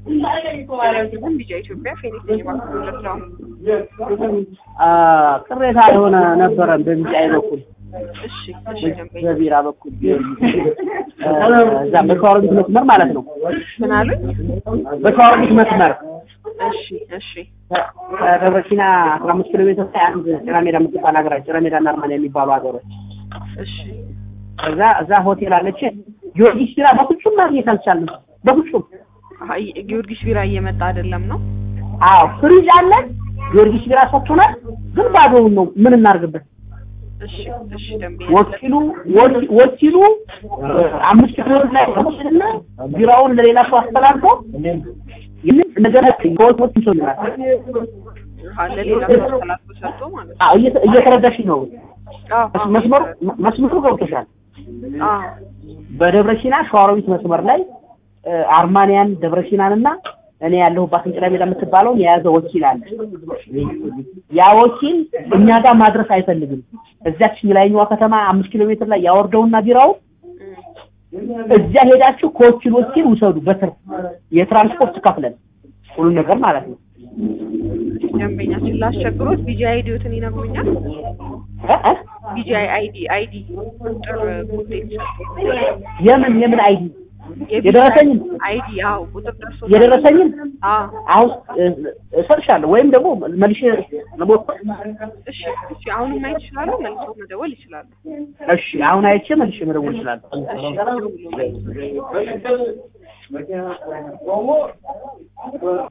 ግን ቢጫ ኢትዮጵያ ፌኒክስ የባንክ ነው። አ ቅሬታ የሆነ ነበረን በቢጫዬ በኩል እሺ እሺ ደንበኛ በቢራ በኩል እ እዛ በሸዋሮቢት መስመር ማለት ነው። ምን አሉኝ? በሸዋሮቢት መስመር እሺ እሺ ከደብረ ሲና አስራ አምስት ኪሎ ሜትር ላይ አንድ ጭራ ሜዳ የምትባል ሀገራችን ጭራ ሜዳና አርማንያ የሚባሉ ሀገሮች እሺ እዛ እዛ ሆቴል አለች። ጊዮርጊስ ቢራ በፍጹም ማግኘት አልቻልንም። በፍጹም አይ ጊዮርጊስ ቢራ እየመጣ አይደለም ነው። አዎ ፍሪጅ አለ። ጊዮርጊስ ቢራ ሰጥቶናል፣ ግን ባዶውን ነው። ምን እናርግበት? እሺ እሺ ደንበኛ ወኪሉ ወኪ- ወኪሉ እ አምስት ኪሎ ሜትር ላይ ወስድና ቢራውን ለሌላ ሰው አስተላልፎ ይህን ነገር ከወቶች ይሰልናል። አለ ሌላ ሰው ተላልፎ ሰጥቶ ማለት ነው። አዎ እየተ- እየተረዳሽ ነው። አዎ አዎ መስመሩ መስመሩ ገብቶሻል። አዎ በደብረ ሲና ሸዋሮቢት መስመር ላይ እ አርማንያን ደብረ ሲናን እና እኔ ያለሁባትን ጭላ ሜዳ የምትባለውን የያዘ ወኪል አለ። ያ ወኪል እኛ ጋር ማድረስ አይፈልግም። እዚያች ላይኛዋ ከተማ አምስት ኪሎ ሜትር ላይ ያወርደውና ቢራው እዚያ ሄዳችሁ ከወኪል ወኪል ውሰዱ በትርፍ የትራንስፖርት ከፍለን ሁሉን ነገር ማለት ነው። ደንበኛችን ላስቸግሮት ቢጂአይ አይዲዎትን ይነግሩኛል። እ እ ቢጂአይ አይዲ አይዲ ቁጥር ኮዴት የምን የምን አይዲ የቢጂአይ የደረሰኝን አይዲ አዎ ቁጥር ደርሶ የደረሰኝን አዎ አሁን እ- እሰጥሻለሁ ወይም ደግሞ መልሼ ለሞክር እሺ እሺ አሁንም ማየት ይችላሉ። መልሶ መደወል ይችላሉ። እሺ አሁን አይቼ መልሼ መደወል እችላለሁ። እሺ ደውሉ።